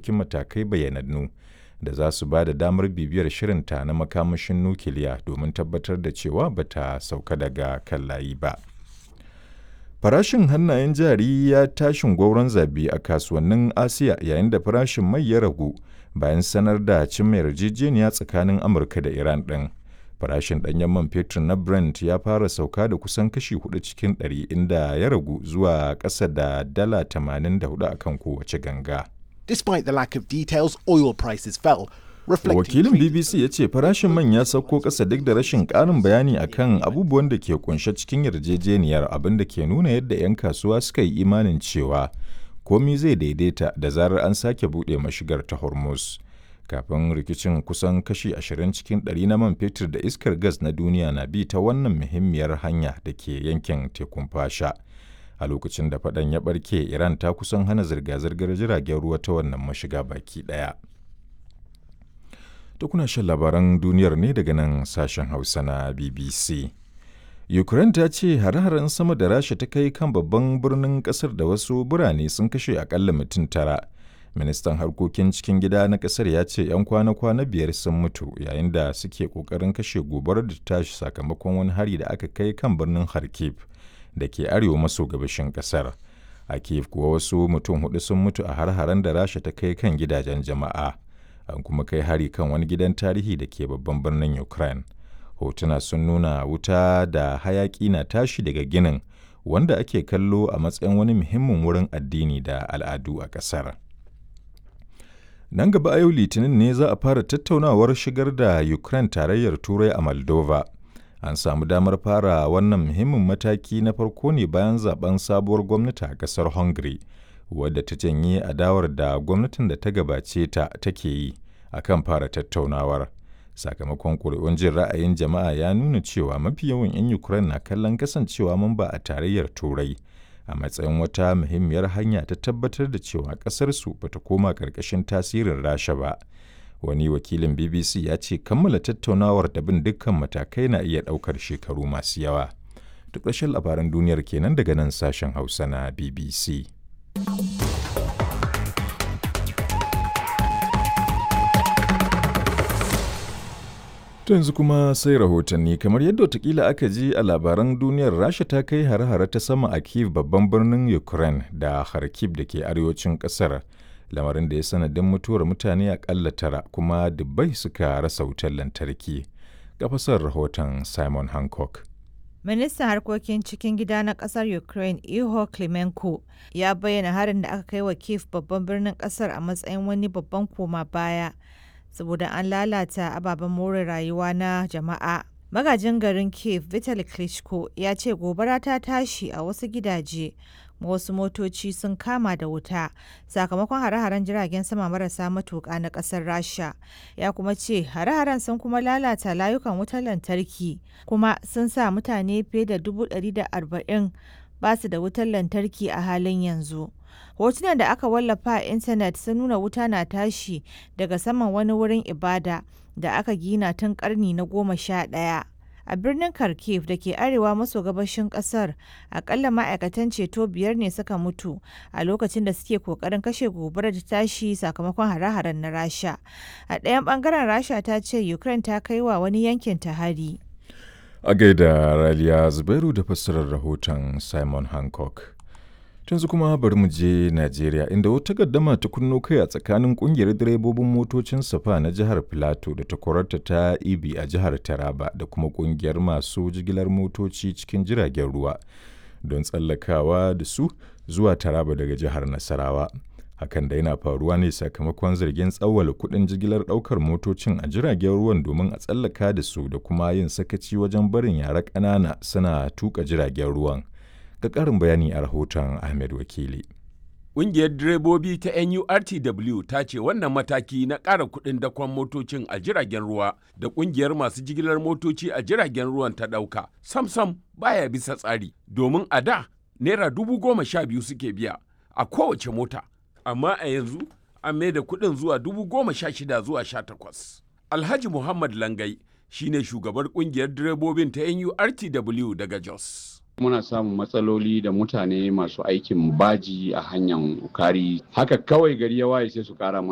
ɗauki matakai bayanannu da za su ba da damar bibiyar shirinta na makamashin nukiliya domin tabbatar da cewa ba ta sauka daga kan layi ba. Farashin hannayen jari ya tashin gwauron zabi a kasuwannin Asiya yayin da farashin mai ya ragu bayan sanar da cimma yarjejeniya tsakanin Amurka da Iran ɗin. Farashin ɗanyen man fetur na Brent ya fara sauka da kusan kashi hudu cikin ɗari inda ya ragu zuwa ƙasa da dala 84 akan kowace ganga. Despite the lack of details, oil prices fell. Wakilin BBC ya ce farashin man ya sauko ƙasa duk da rashin ƙarin bayani akan abubuwan da ke kunshe cikin yarjejeniyar abin da ke nuna yadda 'yan kasuwa suka yi imanin cewa komi zai daidaita da zarar an sake buɗe mashigar ta Hormuz. Kafin rikicin kusan kashi 20 cikin 100 na man fetur da iskar gas na duniya na bi ta wannan muhimmiyar hanya da ke yankin tekun fasha. A lokacin da faɗan ya ɓarke, Iran ta kusan hana zirga-zirgar jiragen ruwa ta wannan mashiga baki ɗaya. da kuna shan labaran duniyar ne daga nan sashen hausa na bbc ukraine ta ce hare-haren sama da rasha ta kai kan babban birnin kasar da wasu birane sun kashe akalla mutum tara ministan harkokin cikin gida na kasar ya ce 'yan kwana-kwana biyar sun mutu yayin da suke kokarin kashe gobarar da tashi sakamakon wani hari da aka kai kan birnin kharkiv da ke arewa maso gabashin kasar a kiev kuwa wasu mutum hudu sun mutu a har-haren da rasha ta kai kan gidajen jama'a an kuma kai hari kan wani gidan tarihi da ke babban birnin ukraine hotuna sun nuna wuta da hayaki na tashi daga ginin wanda ake kallo a matsayin wani muhimmin wurin addini da al'adu a ƙasar nan gaba a yau litinin ne za a fara tattaunawar shigar da ukraine tarayyar turai a moldova an samu damar fara wannan muhimmin mataki na farko ne bayan zaben sabuwar gwamnati a ƙasar hungary wadda ta janye adawar da gwamnatin da ta gabace ta take yi a kan fara tattaunawar sakamakon ƙuri'un jin ra'ayin jama'a ya nuna cewa mafi yawan 'yan ukraine na kallon kasancewa mamba a tarayyar turai a matsayin wata muhimmiyar hanya ta tabbatar da cewa ƙasarsu bata koma ƙarƙashin tasirin rasha ba wani wakilin bbc ya ce kammala tattaunawar da bin dukkan matakai na iya ɗaukar shekaru masu yawa duk ƙarshen labaran duniyar kenan daga nan sashen hausa na bbc yanzu kuma sai rahotanni kamar yadda watakila aka ji a labaran duniyar rasha ta kai hare-hare ta sama a kiev babban birnin ukraine da kharkiv da ke arewacin kasar lamarin da ya sanadin mutuwar mutane akalla tara kuma dubbai suka rasa wutar lantarki gafasar rahoton simon hancock Ministan harkokin cikin gida na kasar Ukraine Iho Klimenko ya bayyana harin da aka kai wa Kiev babban birnin kasar a matsayin wani babban koma baya saboda an lalata ababen more rayuwa na jama'a. Magajin garin Kiev Vitali Klitschko ya ce gobara ta tashi a wasu gidaje wasu motoci sun kama da wuta sakamakon hare-haren jiragen sama marasa matuƙa na ƙasar rasha ya kuma ce hare-haren sun kuma lalata layukan wutar lantarki kuma sun sa mutane fiye da dubu da arba'in ba su da wutar lantarki a halin yanzu hotunan da aka wallafa a intanet sun nuna wuta na tashi daga saman wani wurin ibada da aka gina tun karni na goma sha ɗaya a birnin kharkiv da ke arewa maso gabashin kasar akalla ma'aikatan ceto biyar ne suka mutu a lokacin da suke kokarin kashe gobarar ta tashi sakamakon hare-haren na rasha a ɗayan bangaren rasha ta ce ukraine ta kai wa wani yankin ta hari a gaida raliya zubairu da fassarar rahoton simon hancock yanzu kuma bari mu je Najeriya inda wata gaddama ta kunno kai a tsakanin kungiyar direbobin motocin safa na jihar Filato da takwararta ta Ibi a jihar Taraba da kuma kungiyar masu jigilar motoci cikin jiragen ruwa don tsallakawa da su zuwa Taraba daga jihar Nasarawa. Hakan da yana faruwa ne sakamakon zargin tsawwala kuɗin jigilar ɗaukar motocin a jiragen ruwan domin a tsallaka da su da kuma yin sakaci wajen barin yara ƙanana suna tuka jiragen ruwan. ga ƙarin bayani a rahoton Ahmed Wakili. Ƙungiyar direbobi ta NURTW ta ce wannan mataki na ƙara kuɗin dakon motocin a jiragen ruwa da ƙungiyar masu jigilar motoci a jiragen ruwan ta ɗauka sam-sam baya bisa tsari domin a da naira dubu goma sha biyu suke biya a kowace mota amma a yanzu an mai da kuɗin zuwa dubu goma sha shida zuwa sha takwas. Alhaji Muhammad Langai shine shugabar ƙungiyar direbobin ta NURTW daga Jos. muna samun matsaloli da mutane masu aikin baji a hanyar ukari haka kawai gari ya waye sai su kara mana